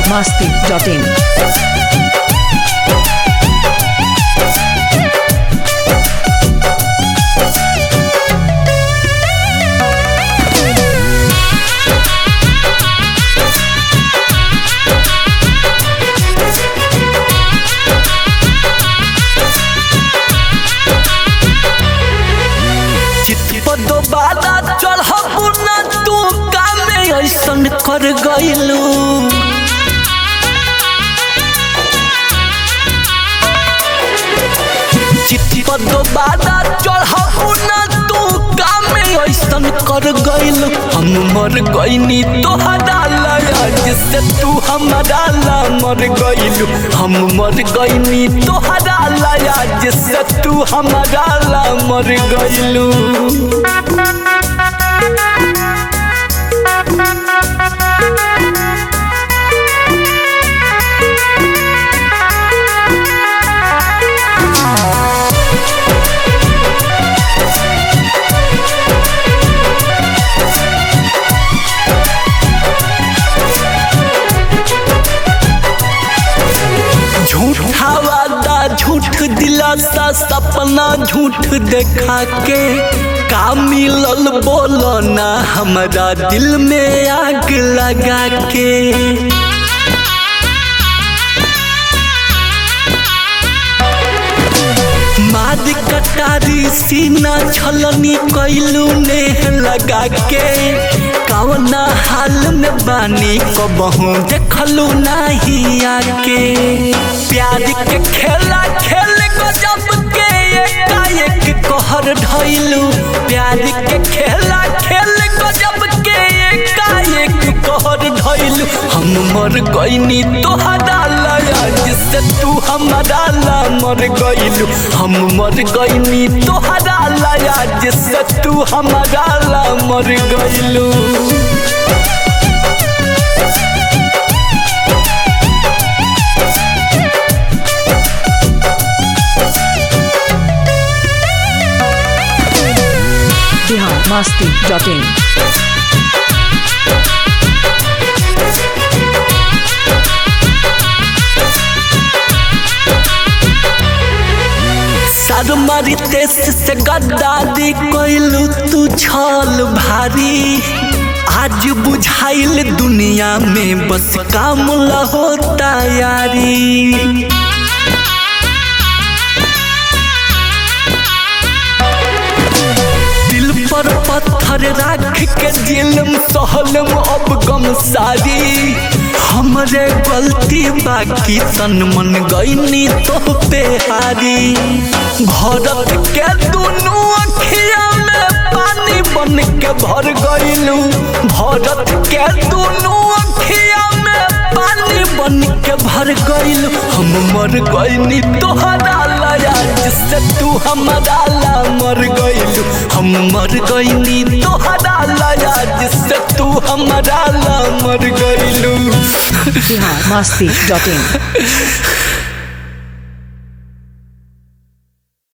biharmasti.in चितपदो बादा चढ़बू न तू कामे ऐसन कर गइलू चितपदो बादा चढ़बू न तू कामे ऐसन कर गइलू हम मर गइनी तोहरा लज से तू हमारा ला मर गइलू हम मर गइनी तोहरा लज से तू हमारा ला मर गइलू झूठा वादा झूठ दिलासा सपना झूठ देखा के का मिलल बोलो ना हमारा दिल में आग लगा के माद कटारी सीना छलनी कैलू ने लगा के कवना हाल में बानी कबहू देखलू नाही आके प्यार के खेला खेल गजब के एकाएक कहर ढैलू प्यार के खेला खेल गजब के एकाएक कहर ढैलू हम मर गइनी तोहरा लज से तू हमारा ला मर गइलू हम मर गइनी तोहरा लज से तू हमारा ला मर गइलू biharmasti.in सरमरी तेस से गद्दारी कोइलू तू छल भारी आज बुझाइल दुनिया में बस काम हो तैयारी दिल पर पत्थर राख के दिलम सहलम अब गम सारी हमरे गलती बाकी तन मन गईनी तो पे हारी भरत के दुनू अखिया में पानी बन के भर गईलू भरत के दुनू अखिया में पानी बन के भर गईलू हम मर गईनी तोहरा लया जिससे तू हमारा ला मर गईलू हम मर गईनी तोहरा लया जिससे तू हमारा ला मर गईलू biharmasti.in